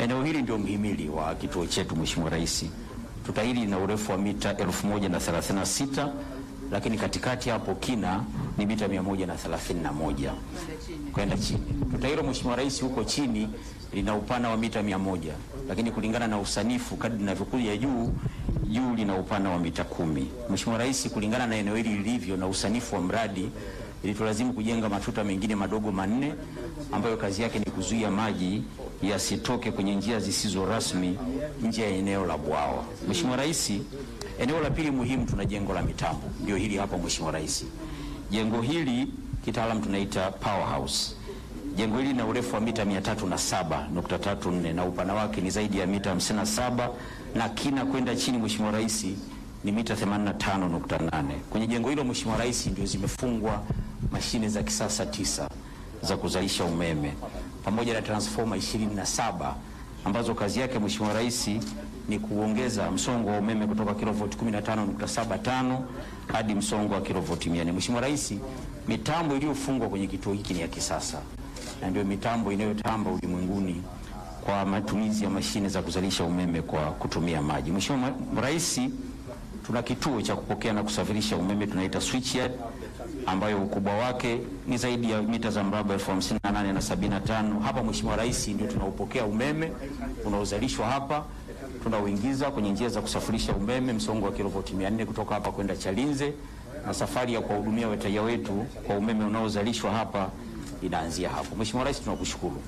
Eneo hili ndio mhimili wa kituo chetu, Mheshimiwa Rais. Tuta hili lina urefu wa mita 1036 lakini katikati hapo kina ni mita 131 kwenda chini. Tuta hilo Mheshimiwa Rais, huko chini lina upana wa mita 100 lakini kulingana na usanifu kadri linavyokuja juu juu lina upana wa mita kumi. Mheshimiwa Rais, kulingana na eneo hili lilivyo na usanifu wa mradi ilitulazimu kujenga matuta mengine madogo manne ambayo kazi yake ni kuzuia maji yasitoke kwenye njia zisizo rasmi nje ya eneo la bwawa. Mheshimiwa Rais, eneo la pili muhimu tuna jengo la mitambo, ndio hili hapa Mheshimiwa Rais. Jengo hili kitaalam tunaita powerhouse. Jengo hili lina urefu wa mita 307.34 na upana wake ni zaidi ya mita 57 na kina kwenda chini Mheshimiwa Rais ni mita 85.8. Kwenye jengo hilo Mheshimiwa Rais ndio zimefungwa mashine za kisasa tisa za kuzalisha umeme pamoja na transformer 27 ambazo kazi yake Mheshimiwa Rais ni kuongeza msongo wa umeme kutoka kilovoti 15.75 hadi msongo wa kilovoti 400. Mheshimiwa Rais, mitambo iliyofungwa kwenye kituo hiki ni ya kisasa na ndio mitambo inayotamba ulimwenguni kwa matumizi ya mashine za kuzalisha umeme kwa kutumia maji. Mheshimiwa Rais, tuna kituo cha kupokea na kusafirisha umeme tunaita switchyard ambayo ukubwa wake ni zaidi ya mita za mraba elfu hamsini na nane na sabini na tano. Hapa Mheshimiwa Rais, ndio tunaupokea umeme unaozalishwa hapa, tunauingiza kwenye njia za kusafirisha umeme msongo wa kilovoti 400 kutoka hapa kwenda Chalinze, na safari ya kuwahudumia wateja wetu kwa umeme unaozalishwa hapa inaanzia hapo. Mheshimiwa Rais, tunakushukuru.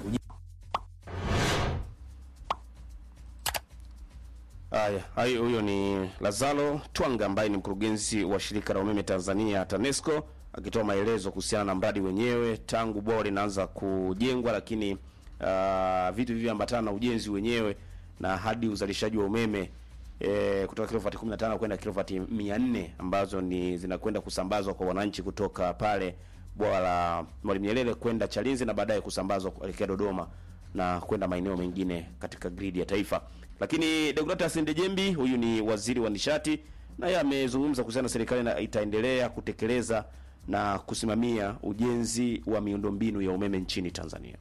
Haya, hayo huyo ni Lazaro Twanga ambaye ni mkurugenzi wa shirika la umeme Tanzania TANESCO akitoa maelezo kuhusiana na mradi wenyewe tangu bwawa linaanza kujengwa, lakini uh, vitu vilivyoambatana na ujenzi wenyewe na hadi uzalishaji wa umeme e, kutoka kilovati 15 kwenda kilovati 400 ambazo ni zinakwenda kusambazwa kwa wananchi kutoka pale bwawa la Mwalimu Nyerere kwenda Chalinze na baadaye kusambazwa kuelekea Dodoma na kwenda maeneo mengine katika gridi ya taifa. Lakini Deogratias Ndejembi huyu ni waziri wa nishati, naye amezungumza kuhusiana na serikali na itaendelea kutekeleza na kusimamia ujenzi wa miundombinu ya umeme nchini Tanzania.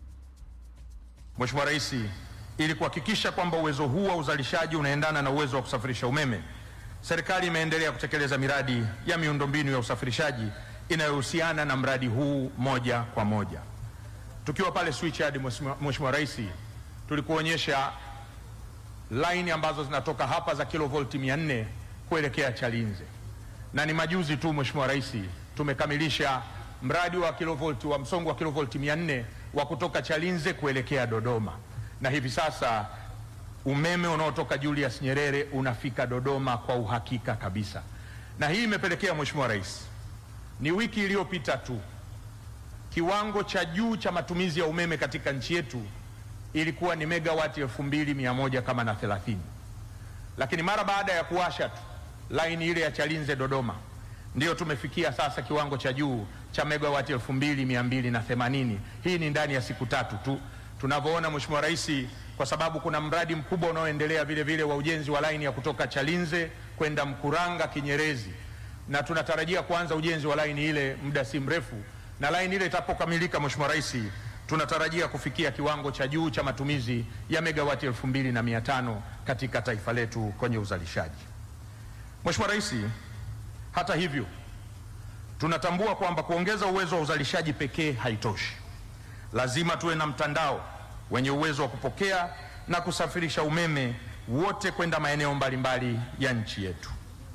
Mheshimiwa Rais, ili kuhakikisha kwamba uwezo huu wa uzalishaji unaendana na uwezo wa kusafirisha umeme, serikali imeendelea kutekeleza miradi ya miundombinu ya usafirishaji inayohusiana na mradi huu moja kwa moja. Tukiwa pale switchyard, Mheshimiwa Rais, tulikuonyesha laini ambazo zinatoka hapa za kilovolti 400 kuelekea Chalinze, na ni majuzi tu Mheshimiwa Rais tumekamilisha mradi wa kilovolti wa msongo wa kilovolti 400 wa kutoka Chalinze kuelekea Dodoma, na hivi sasa umeme unaotoka Julius Nyerere unafika Dodoma kwa uhakika kabisa, na hii imepelekea Mheshimiwa Rais, ni wiki iliyopita tu kiwango cha juu cha matumizi ya umeme katika nchi yetu ilikuwa ni megawati elfu mbili mia moja kama na thelathini, lakini mara baada ya kuwasha tu laini ile ya Chalinze Dodoma ndiyo tumefikia sasa kiwango cha juu cha megawati elfu mbili mia mbili na themanini. Hii ni ndani ya siku tatu tu tunavyoona, Mheshimiwa Rais, kwa sababu kuna mradi mkubwa unaoendelea vile vile wa ujenzi wa laini ya kutoka Chalinze kwenda Mkuranga Kinyerezi, na tunatarajia kuanza ujenzi wa laini ile muda si mrefu, na laini ile itapokamilika, Mheshimiwa Rais, tunatarajia kufikia kiwango cha juu cha matumizi ya megawati elfu mbili na mia tano katika taifa letu kwenye uzalishaji. Mheshimiwa Rais, hata hivyo tunatambua kwamba kuongeza uwezo wa uzalishaji pekee haitoshi. Lazima tuwe na mtandao wenye uwezo wa kupokea na kusafirisha umeme wote kwenda maeneo mbalimbali ya nchi yetu.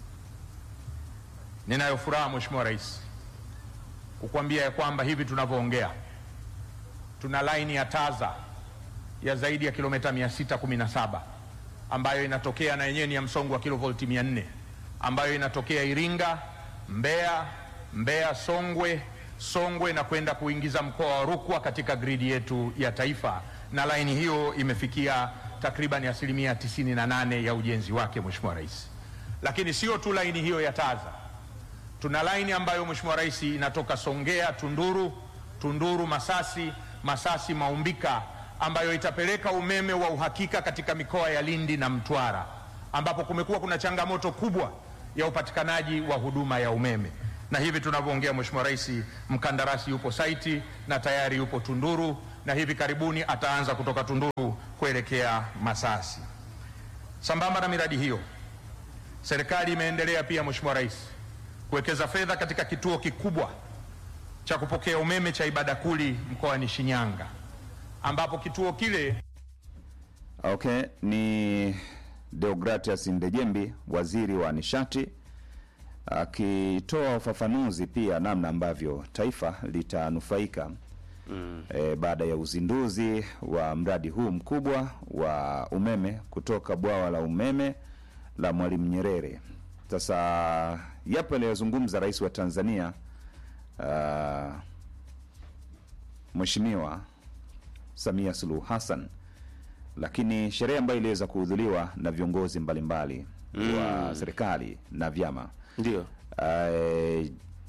Ninayo furaha Mheshimiwa Rais kukuambia ya kwamba hivi tunavyoongea tuna laini ya Taza ya zaidi ya kilomita 617 ambayo inatokea na yenyewe ni ya msongo wa kilovolti 400 ambayo inatokea Iringa, Mbeya, Mbeya Songwe, Songwe na kwenda kuingiza mkoa wa Rukwa katika gridi yetu ya taifa, na laini hiyo imefikia takriban asilimia 98 ya ujenzi wake, Mheshimiwa Rais. Lakini sio tu laini hiyo ya Taza, tuna laini ambayo Mheshimiwa Rais inatoka Songea Tunduru, Tunduru Masasi, Masasi Maumbika, ambayo itapeleka umeme wa uhakika katika mikoa ya Lindi na Mtwara, ambapo kumekuwa kuna changamoto kubwa ya upatikanaji wa huduma ya umeme. Na hivi tunavyoongea, Mheshimiwa Rais, mkandarasi yupo saiti na tayari yupo Tunduru, na hivi karibuni ataanza kutoka Tunduru kuelekea Masasi. Sambamba na miradi hiyo, serikali imeendelea pia, Mheshimiwa Rais, kuwekeza fedha katika kituo kikubwa cha kupokea umeme cha Ibadakuli mkoani Shinyanga, ambapo kituo kile Okay, ni Deogratias Ndejembi, waziri wa nishati, akitoa ufafanuzi pia namna ambavyo taifa litanufaika mm. e, baada ya uzinduzi wa mradi huu mkubwa wa umeme kutoka bwawa la umeme la Mwalimu Nyerere. Sasa yapo aliyozungumza rais wa Tanzania uh, Mheshimiwa Samia Suluhu Hassan lakini sherehe ambayo iliweza kuhudhuriwa na viongozi mbalimbali mm. wa serikali na vyama Ndio. uh,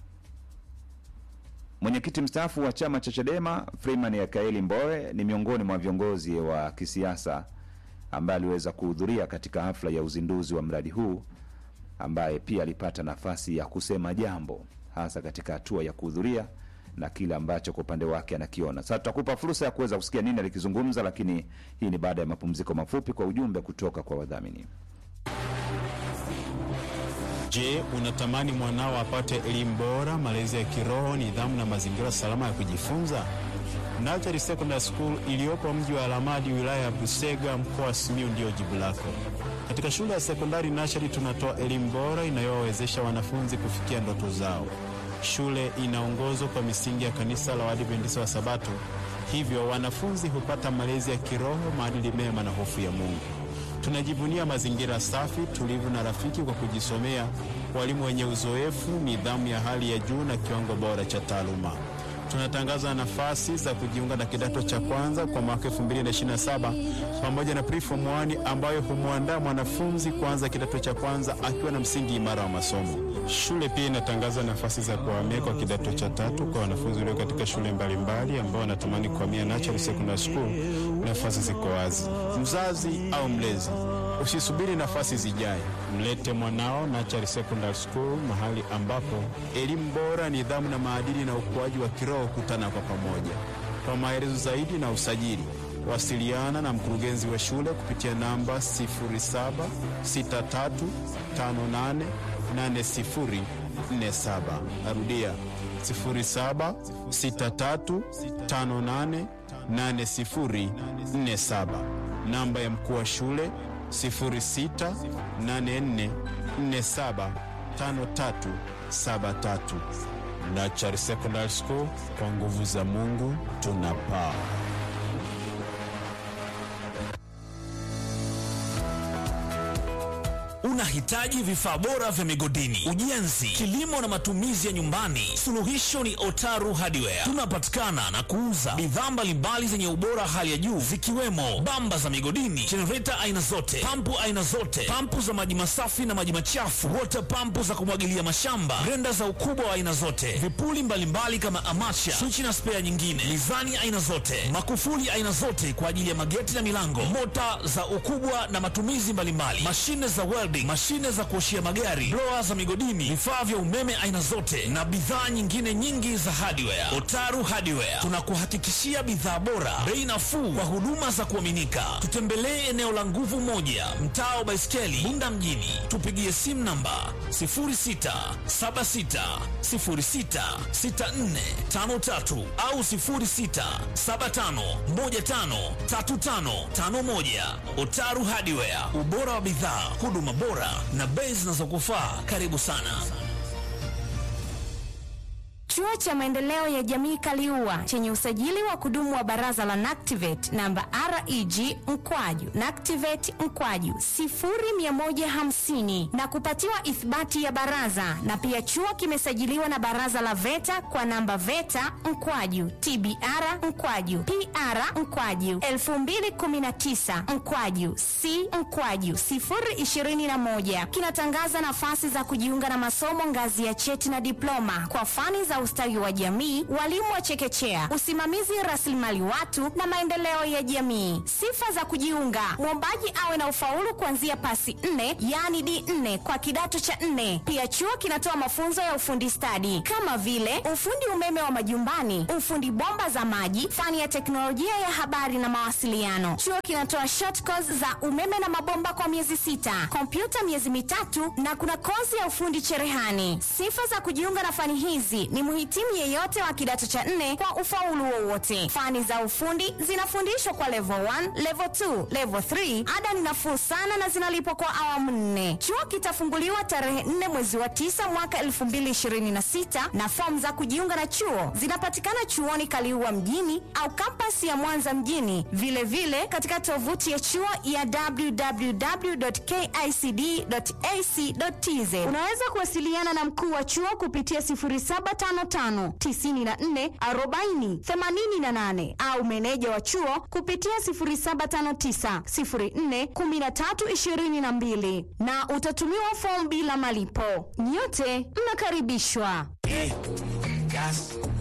mwenyekiti mstaafu wa chama cha Chadema Freeman Yakaeli Mbowe ni miongoni mwa viongozi wa kisiasa ambaye aliweza kuhudhuria katika hafla ya uzinduzi wa mradi huu, ambaye pia alipata nafasi ya kusema jambo hasa katika hatua ya kuhudhuria na kile ambacho kwa upande wake anakiona. Sasa tutakupa fursa ya kuweza kusikia nini alikizungumza, lakini hii ni baada ya mapumziko mafupi kwa ujumbe kutoka kwa wadhamini. Je, unatamani mwanao apate elimu bora, malezi ya kiroho, nidhamu na mazingira salama ya kujifunza? Natari Secondary School iliyopo mji wa Alamadi, wilaya ya Busega, mkoa wa Simiyu ndiyo jibu lako. Katika shule ya sekondari Natari tunatoa elimu bora inayowawezesha wanafunzi kufikia ndoto zao. Shule inaongozwa kwa misingi ya kanisa la Waadventista wa Sabato, hivyo wanafunzi hupata malezi ya kiroho, maadili mema na hofu ya Mungu. Tunajivunia mazingira safi, tulivu na rafiki kwa kujisomea, walimu wenye uzoefu, nidhamu ya hali ya juu na kiwango bora cha taaluma. Tunatangaza nafasi za kujiunga na kidato cha kwanza kwa mwaka 2027 pamoja na preform 1 ambayo humwandaa mwanafunzi kuanza kidato cha kwanza akiwa na msingi imara wa masomo. Shule pia inatangaza nafasi za kuhamia kwa kidato cha tatu kwa wanafunzi walio katika shule mbalimbali ambao wanatamani kuhamia Natural Secondary School. Nafasi ziko wazi. Mzazi au mlezi, usisubiri nafasi zijae, mlete mwanao Natural Secondary School, mahali ambapo elimu bora, nidhamu na maadili na ukuaji wa kiroho kutana kwa pamoja. Kwa maelezo zaidi na usajili, wasiliana na mkurugenzi wa shule kupitia namba 0763588047. Narudia 0763588047. Namba ya mkuu wa shule 0684475373. Nachari Secondary School, kwa nguvu za Mungu tunapaa. Unahitaji vifaa bora vya migodini, ujenzi, kilimo na matumizi ya nyumbani? Suluhisho ni Otaru Hardware. Tunapatikana na kuuza bidhaa mbalimbali zenye ubora hali ya juu zikiwemo bamba za migodini, jenereta aina zote, pampu aina zote, pampu za maji masafi na maji machafu, water pampu za kumwagilia mashamba, grenda za ukubwa wa aina zote, vipuli mbalimbali kama amacha, swichi na spea nyingine, mizani aina zote, makufuli aina zote kwa ajili ya mageti na milango, mota za ukubwa na matumizi mbalimbali, mashine za welding, mashine za kuoshia magari, blower za migodini, vifaa vya umeme aina zote na bidhaa nyingine nyingi za hardware. Otaru Hardware tunakuhakikishia bidhaa bora, bei nafuu kwa huduma za kuaminika. Tutembelee eneo la Nguvu Moja, mtaa wa Baiskeli, Bunda mjini. Tupigie simu namba 0676066453 au 0675153551. Otaru Hardware, ubora wa bidhaa, huduma bora na bei zinazokufaa. Karibu sana. Chuo cha maendeleo ya jamii Kaliua chenye usajili wa kudumu wa baraza la NACTIVATE namba REG mkwaju NACTIVATE mkwaju 0150 na kupatiwa ithibati ya baraza, na pia chuo kimesajiliwa na baraza la VETA kwa namba VETA mkwaju TBR mkwaju PR mkwaju 2019 mkwaju C mkwaju 021 kinatangaza nafasi za kujiunga na masomo ngazi ya cheti na diploma kwa fani za ustawi wa jamii, walimu wa chekechea, usimamizi rasilimali watu na maendeleo ya jamii. Sifa za kujiunga: mwombaji awe na ufaulu kuanzia pasi nne, yaani D4 kwa kidato cha nne. Pia chuo kinatoa mafunzo ya ufundi stadi kama vile ufundi umeme wa majumbani, ufundi bomba za maji, fani ya teknolojia ya habari na mawasiliano. Chuo kinatoa short course za umeme na mabomba kwa miezi sita, kompyuta miezi mitatu na kuna kozi ya ufundi cherehani. Sifa za kujiunga na fani hizi ni mhitimu yeyote wa kidato cha nne kwa ufaulu wowote. Fani za ufundi zinafundishwa kwa level 1, level 2, level 3. Ada ni nafuu sana na zinalipwa kwa awamu nne. Chuo kitafunguliwa tarehe 4 mwezi wa 9 mwaka 2026 na fomu za kujiunga na chuo zinapatikana chuoni Kaliua mjini au kampasi ya Mwanza mjini, vilevile vile katika tovuti ya chuo ya www.kicd.ac.tz. Unaweza kuwasiliana na mkuu wa chuo kupitia 0755 94 40 88 au meneja wa chuo kupitia 0759 04 13 22 na utatumiwa fomu bila malipo. Nyote mnakaribishwa. Gas,